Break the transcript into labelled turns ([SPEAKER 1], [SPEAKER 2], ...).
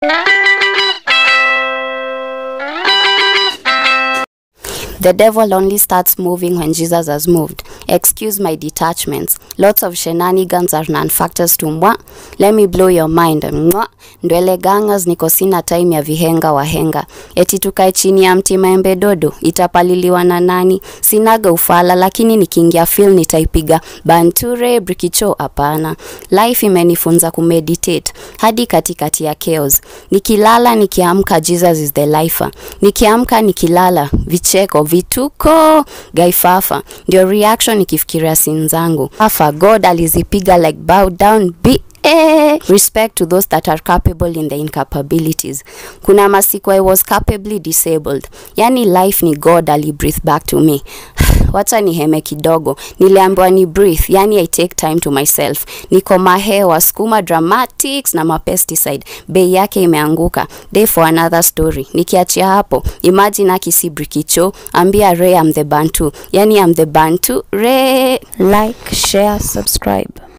[SPEAKER 1] The devil only starts moving when Jesus has moved. Excuse my detachments. Lots of shenanigans are non-factors to mwa. Let me blow your mind. Mwa. Ndwele gangas niko sina time ya vihenga wahenga. Eti tukae chini ya mti maembe dodo. Itapaliliwa na nani? Sinaga ufala lakini nikiingia feel nitaipiga. Banture brikicho hapana. Life imenifunza kumeditate hadi katikati ya chaos. Nikilala nikiamka Jesus is the lifer. Nikiamka nikilala vicheko vituko gaifafa ndio reaction nikifikiria sin zangu afa god alizipiga like bow down be Eh, respect to those that are capable in the incapabilities kuna masiku i was capably disabled yani life ni god ali breathe back to me wacha niheme kidogo niliambiwa ni breathe yani i take time to myself niko mahewa skuma dramatics na mapesticide bei yake imeanguka day for another story nikiachia hapo imagine akisibrikicho ambia re am the bantu yani am the bantu re
[SPEAKER 2] Like, share, subscribe.